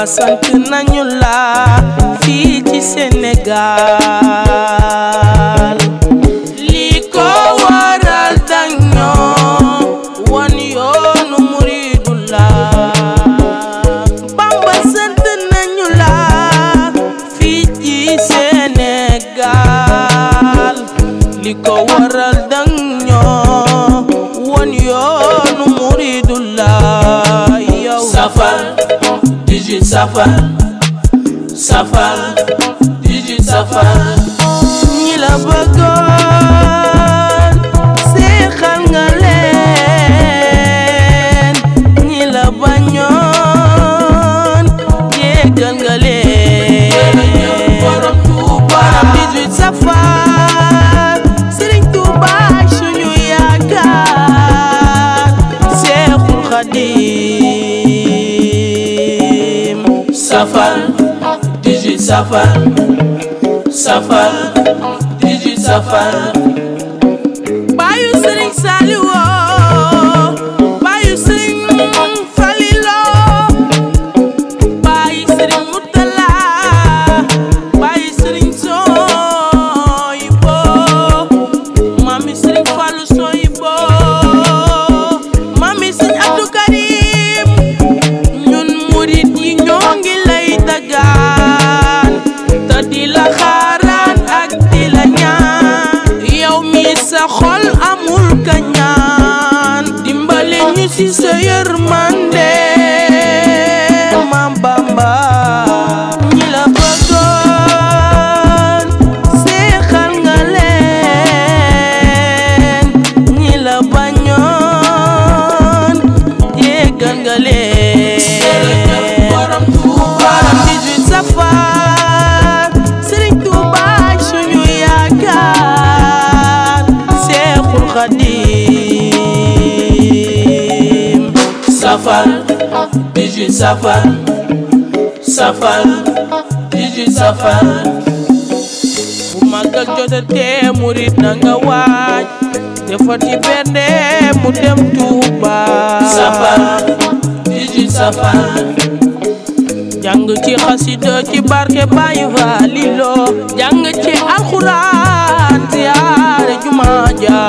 sant nañu la fii ci Sénégal li ko waral dañoo wan yoonu muridullah Bamba sant nañu la fii ci Sénégal li ko waral dañoo wan yoonu muridullah yow safar dix-huit safar safar dix-huit safar ñi la bëggoon seexal nga leen ñi la bañoon jéggal nga leen borom Tuuba borom 18 safar Sëriñ Tuuba suñu yaakaar Seexul Xadiim safar dix-huit safar safar dix-huit safar Bayu Sëriñ Saliwo Bayu Sëriñ Falilo Bayu Sëriñ Mutala Bayu Sëriñ Soyibo Mami Sëriñ Fallu Soyibo Mami Sëriñ Abdou Karim ñun murit yi ñoo ngi lay dagaan te di la xaaraan ak di la ñaan yow mi sa xol amul kañaan dimbale ñu ci sa yërmande Maam Bamba ñi la bëggoon seexal nga leen ñi la bañoon jéggal nga jërëjëf leen borom Tuuba borom 18 safar Sëriñ Tuuba suñu yaakaar Seexul Xadiim safar dix-huit safar safar dix-huit safar bu màggal jotatee murit na nga waaj defar ci bernde mu dem Tuuba safar dix-huit safar jàng ci xasida ci barke Baay Falilo jàng ci alxuraan ziyaare jumaa ja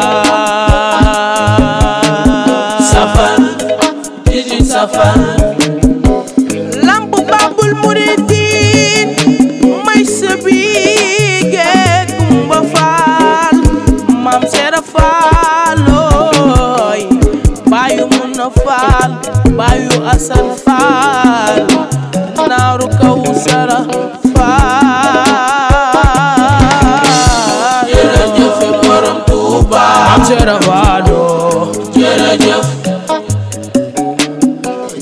safar dix-huit safar lamp babul muridin may sëbige Kumba Faal maam Seera Faalooy baayu Muna Faal baayu Asan Faal naaru Kawsara Faal jërëjëf borom Tuuba maam Seera Faaloo jërëjëf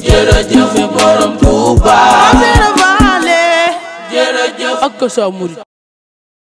jërëjëf borom Tuuba maam Seera Faale jërëjëf ak sa murid